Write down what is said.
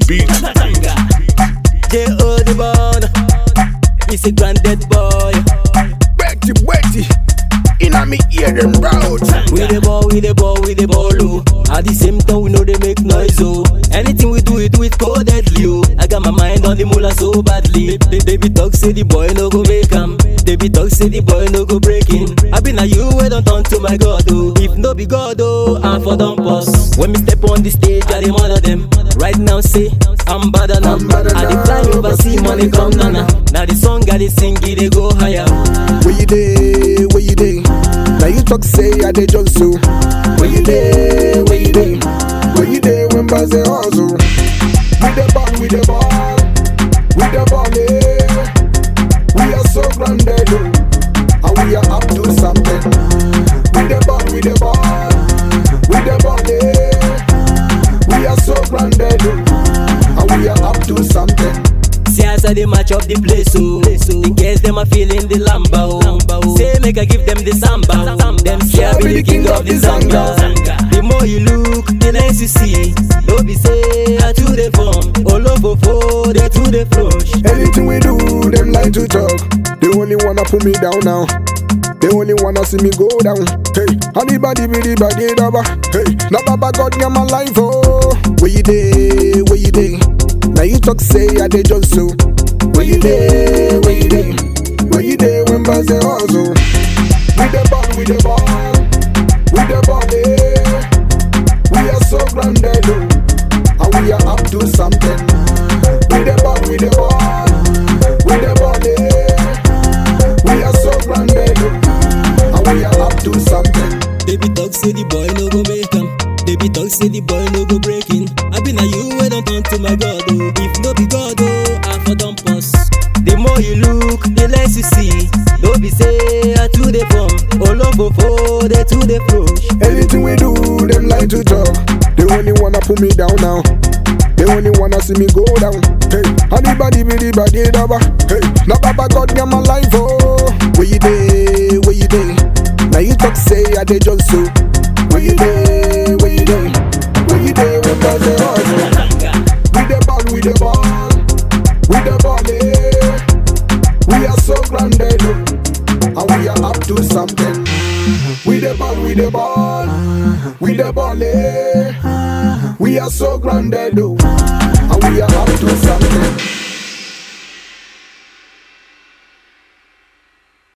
beat. J.O. the born. He's a granddad boy. Betty, Betty. Inna me ear them proud. We the ball, we the ball, we the ball, oh. At the same time, we know they make noise, oh. Anything we do, we do it codedly, oh. I got my mind on the mullah so badly. Ba- Baby talk say the boy no go make him. Baby talk say the boy no go break him. I been a you, we don't turn to my God, oh. If no be God, oh, I'm for dumb boss. When me step on the stage, I the mother them. Right now, say, I'm better now. I'm better I the now. fly over, see money come nana. Now the song I the sing, it they go higher. Where you dey? Where you dey? Now you talk say I dey just so. Where you dey? Where you dey? Where you dey when bars dey hustle? With the ball, with the ball, with the ball, eh. We are so grounded, oh, and we are up to something. With the ball, with the ball, with the ball, eh. We are so grounded, oh, and we are up to something. See as I dey match up the place, oh. The girls them are feeling the lamba, oh. Say make I give them the samba. Them say I be the king of the zanga. The more you look, the less you see. Don't be say I to the form, all over for they to the flush. Anything we do, them like to talk. They only wanna put me down now. They only wanna see me go down. Hey, anybody be the body daba. Hey, na baba God got my life oh. Where you dey? Where you dey? Now you talk say I dey just so. Where you dey? Where you dey? Where you dey when bars dey hustle? With the ball, with the ball, with the ball, eh. We are so grounded, oh, and we are up to something. With the ball, with the ball, with the ball, eh. We are so grounded, oh, and we are up to something. Baby talk say the boy no go make him. Baby talk say the boy no go break in. I been a you we don't turn to my God oh. If no be God oh, I for dump us. The more you look, the less you see. Don't be say I to the form, all over for they to the flush. Anything we do, them like to talk. They only wanna put me down now. They only wanna see me go down. Hey, anybody be the body daba. Hey, na baba God got my life oh. Where you dey? Where you dey? Now you talk say I dey just so. Where you dey? Where you dey? Where you dey when bars dey hustle? With the ball, with the ball, with the ball, eh. We are so grounded, oh, and we are up to something. With the ball, with the ball, with the ball, eh. We are so grounded, oh, and we are up to something.